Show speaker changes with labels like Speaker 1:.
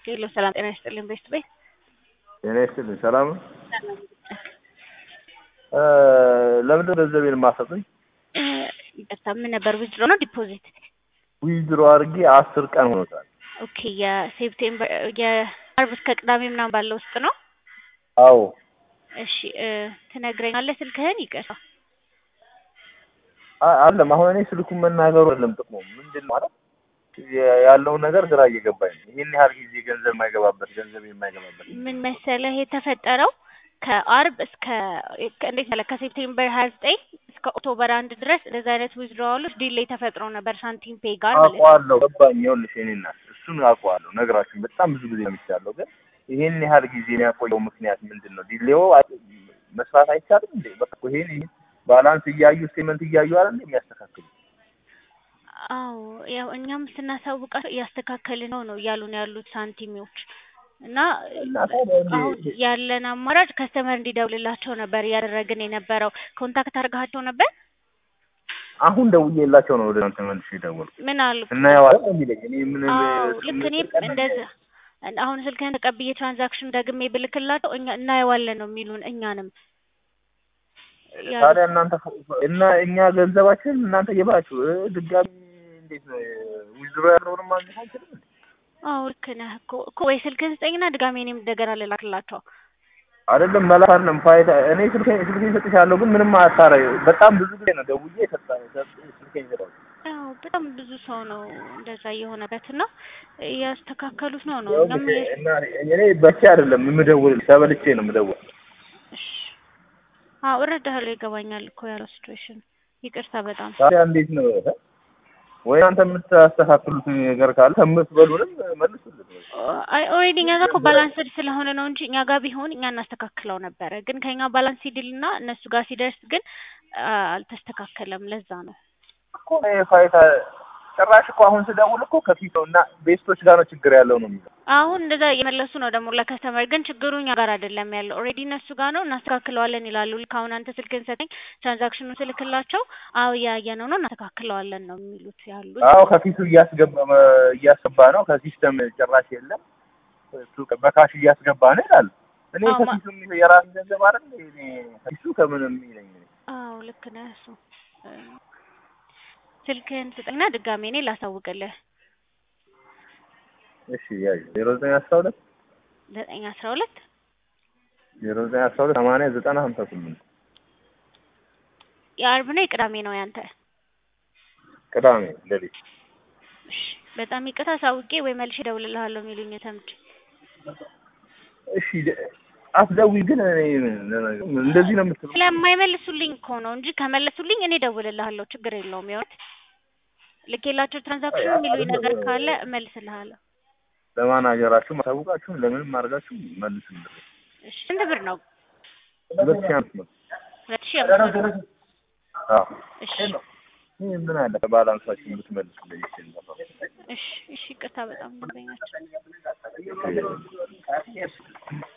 Speaker 1: ሄሎ ሰላም ጤና ይስጥልኝ ቤስት ቤት
Speaker 2: ጤና ይስጥልኝ ሰላም ነው። ለምንድን ነው ገንዘቤን የማሰጡኝ?
Speaker 1: ይቅርታ ምን ነበር ዊዝድሮ ነው ዲፖዚት?
Speaker 2: ዊዝድሮ አድርጌ አስር ቀን ሆኖታል።
Speaker 1: ኦኬ የሴፕቴምበር የአርብ እስከ ቅዳሜ ምናምን ባለው ውስጥ ነው።
Speaker 2: አዎ
Speaker 1: እሺ እ ትነግረኛለህ ስልክህን? ይቅርታ
Speaker 2: አ- አለም አሁን እኔ ስልኩን መናገሩ አይደለም ጥቅሙ ምንድን ነው ማለት የ- ያለውን ነገር ግራ እየገባኝ ነው። ይህን ያህል ጊዜ ገንዘብ የማይገባበት ገንዘብ የማይገባበት
Speaker 1: ምን መሰለህ የተፈጠረው ከአርብ እስከ እንዴት መሰለህ ከሴፕቴምበር ሀያ ዘጠኝ እስከ ኦክቶበር አንድ ድረስ እንደዚህ አይነት ዊዝድሮዋሎች ዲሌይ ተፈጥሮ ነበር ሳንቲም ፔይ ጋር ማለት ነው።
Speaker 2: አውቀዋለሁ፣ ገባኝ። ይኸውልሽ የእኔ እናት እሱን አውቀዋለሁ፣ ነግራችሁ በጣም ብዙ ጊዜ ሰምቻለሁ። ግን ይህን ያህል ጊዜ የሚያቆየው ምክንያት ምንድን ነው? ዲሌው አይ- መስራት አይቻልም እንዴ? በቃ እኮ ይሄን ይሄን ባላንስ እያዩ ስቴትመንት እያዩ አይደል የሚያስተካክሉ
Speaker 1: አዎ ያው እኛም ስናሳውቃቸው እያስተካከልን ነው ነው እያሉ ነው ያሉት ሳንቲሚዎች እና
Speaker 2: እና ታዲያ እንዴ-
Speaker 1: አሁን ያለን አማራጭ ከስተመር እንዲደውልላቸው ነበር እያደረግን የነበረው። ኮንታክት አድርጋቸው ነበር?
Speaker 2: አሁን ደውዬላቸው ነው ወደ እናንተ መልሼ የደወልኩት።
Speaker 1: ምን አሉ?
Speaker 2: እናየዋለን ነው የሚለኝ። እኔ ምን
Speaker 1: አዎ ልክ እኔም እንደዛ አሁን ስልክህን ተቀብዬ ትራንዛክሽን ደግሜ ብልክላቸው እኛ እናየዋለን ነው የሚሉን እኛንም ያሉት።
Speaker 2: ታዲያ እናንተ እና እኛ ገንዘባችን እናንተ እየባችሁ እ ድጋሚ እንዴት ነው ዊዝድሮ ያለውንም ማግኘት አንችልም እንዴ?
Speaker 1: አዎ ልክ ነህ እኮ እኮ ወይ ስልክህን ስጠኝና ድጋሜ እኔም እንደገና ልላክላቸው።
Speaker 2: አይደለም መላክ አይደለም ፋይዳ እኔ ስልኬን ስልኬን ሰጥቻለሁ፣ ግን ምንም አታረ በጣም ብዙ ጊዜ ነው ደውዬ ሰጣ ስልኬን ሰጠው።
Speaker 1: ያው በጣም ብዙ ሰው ነው እንደዛ እየሆነበት እና እያስተካከሉት ነው ነው
Speaker 2: ያው
Speaker 1: እኛም
Speaker 2: ግን እና እኔ በቻ አይደለም የምደውል ተበልቼ ነው የምደውል።
Speaker 1: እሺ አዎ እረዳሃለሁ፣ ይገባኛል እኮ ያለው ሲትዌሽን። ይቅርታ በጣም
Speaker 2: ታዲያ እንዴት ነው እ? ወይ አንተ የምታስተካክሉት ነገር ካለ ከምትበሉንም መልሱልን።
Speaker 1: አይ ኦልሬዲ እኛ ጋር እኮ ባላንስድ ስለሆነ ነው እንጂ እኛ ጋር ቢሆን እኛ እናስተካክለው ነበረ። ግን ከኛ ባላንስ ሲድልና እነሱ ጋር ሲደርስ ግን አ፣ አልተስተካከለም። ለዛ ነው
Speaker 2: እኮ እኔ ፋይታ ጭራሽ እኮ አሁን ስደውል እኮ ከፊት ነው እና ቤስቶች ጋር ነው ችግር ያለው ነው የሚለው።
Speaker 1: አሁን እንደዛ እየመለሱ ነው ደግሞ ለከስተመር። ግን ችግሩ እኛ ጋር አይደለም ያለው ኦልሬዲ እነሱ ጋር ነው፣ እናስተካክለዋለን ይላሉ። ልክ አሁን አንተ ስልክን ሰጠኝ ትራንዛክሽኑን ስልክላቸው አዎ እያየነው ነው እናስተካክለዋለን ነው የሚሉት ያሉት።
Speaker 2: አዎ ከፊቱ እያስገባ እያስገባ ነው ከሲስተም ጭራሽ የለም እሱ በካሽ እያስገባ ነው ይላል። እኔ
Speaker 1: አዎ፣ ማ-
Speaker 2: ከፊቱ የሚ- የራሴ ገንዘብ አይደል እኔ ከፊቱ ከምንም ይለኝ እኔ
Speaker 1: አዎ ልክ ነህ እሱ እ፣ ስልክህን ስጠኝና ድጋሜ እኔ ላሳውቅልህ።
Speaker 2: እሺ ያዩ ዜሮ ዘጠኝ አስራ ሁለት
Speaker 1: ዘጠኝ አስራ ሁለት
Speaker 2: ዜሮ ዘጠኝ አስራ ሁለት ሰማንያ ዘጠና ሀምሳ ስምንት
Speaker 1: የአርብ ነው የቅዳሜ ነው ያንተ?
Speaker 2: ቅዳሜ ሌሊት
Speaker 1: እሺ በጣም ይቅርታ አሳውቄ ወይ መልሼ እደውልልሃለሁ የሚሉኝ ሰምቼ።
Speaker 2: እሺ ደ- አትደውይ ግን እኔ ምን- እንደዚህ ነው የምትለው
Speaker 1: ስለማይመልሱልኝ እኮ ነው እንጂ ከመለሱልኝ እኔ እደውልልሃለሁ፣ ችግር የለውም። የሆነ ልኬላቸው ትራንዛክሽን የሚሉኝ ነገር ካለ እመልስልሃለሁ።
Speaker 2: ለማናጀራችሁ ማሳውቃችሁን ለምንም አድርጋችሁ መልሱልኝ
Speaker 1: እሺ ስንት ብር ነው?
Speaker 2: ሁለት ሺህ አምስት መቶ
Speaker 1: ሁለት ሺህ አምስት መቶ
Speaker 2: አዎ
Speaker 1: እሺ
Speaker 2: ይህ ምን አለ ከባላንሳችሁ የምትመልሱልኝ ይችል ነበር
Speaker 1: እሺ እሺ ይቅርታ በጣም ደንበኛቸው